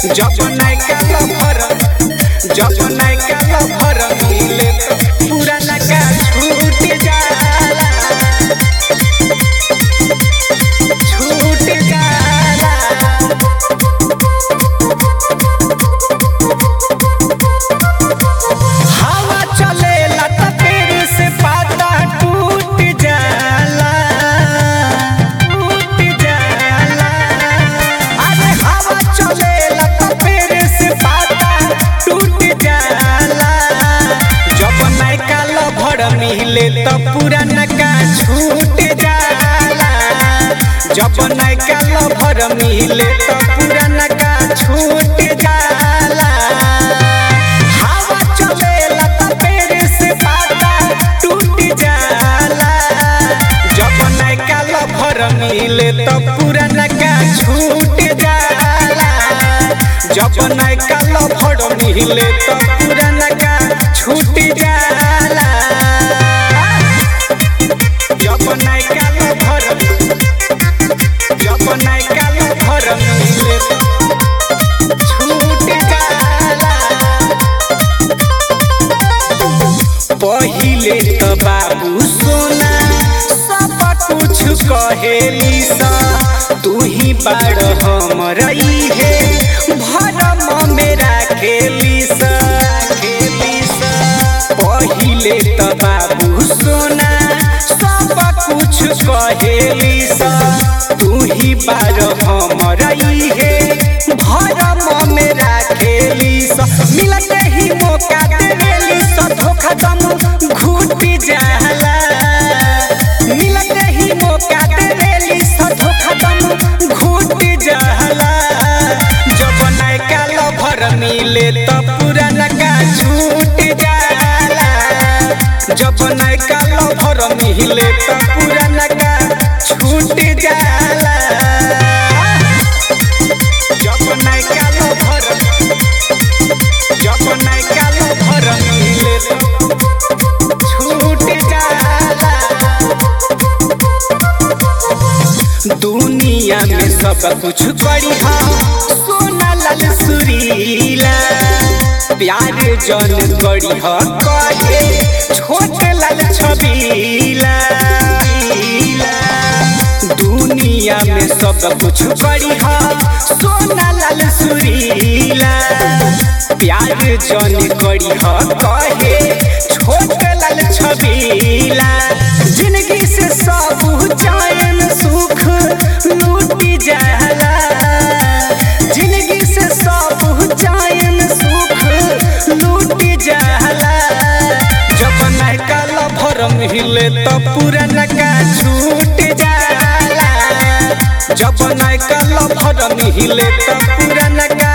जब नैका लफर जब नैका लफर मिले तो पुराना का छूट जाला छूट जाला हवा चलेला त तेरे से पाता टूट जाला टूट जाला अरे हवा चलेला त तेरे से पाता टूट जाला जब नैका लभर मिले त पुराना का छूट जाला जब नैका लभर मिले त पुराना का छूट जाला हवा चलेला त तेरे से पाता टूट जाला जब नैका लफर मिले त पुराना का छूट जाला जब नैका लफर मिले त पुराना का छूट जाला जब नैका लफर जब नैका लफर मिले त छूट जाला पहिले त बाबू सोना सब कुछ कहेली सा तू ही बाड़ हमर हे भरम मेरा खेली सा खेली सा पहिले त बाबू सोना सब कुछ कहेली सा तू ही बाड़ हमर हे भरम मेरा खेली सा मिलते ही मौका देवेली सा धोखा दम घूट जाला मिलते ही मौका देवेली सा धोखा दम घूट जाला जब नैका लभर मिले त पुराना का छूट जाला जब नैका लभर मिले त पुराना का छूट जाला जब नैका लभर जब नैका लभर मिले त छूट जाला दुनिया में सब कुछ बड़ी सोना लाल सुरीला प्यार जन करी कहे छोट लाल छबीला दुनिया में सब कुछ बड़ी सोना लाल सुरीला प्यार जन करी कहे छोट लाल छबीला जिंदगी से सब चैन सुख लूट जाला जिंदगी से सब चैन सुख लूट जाला जब नैका लभर मिले त पुराना का छूट जाला जब नैका लभर मिले त पुराना का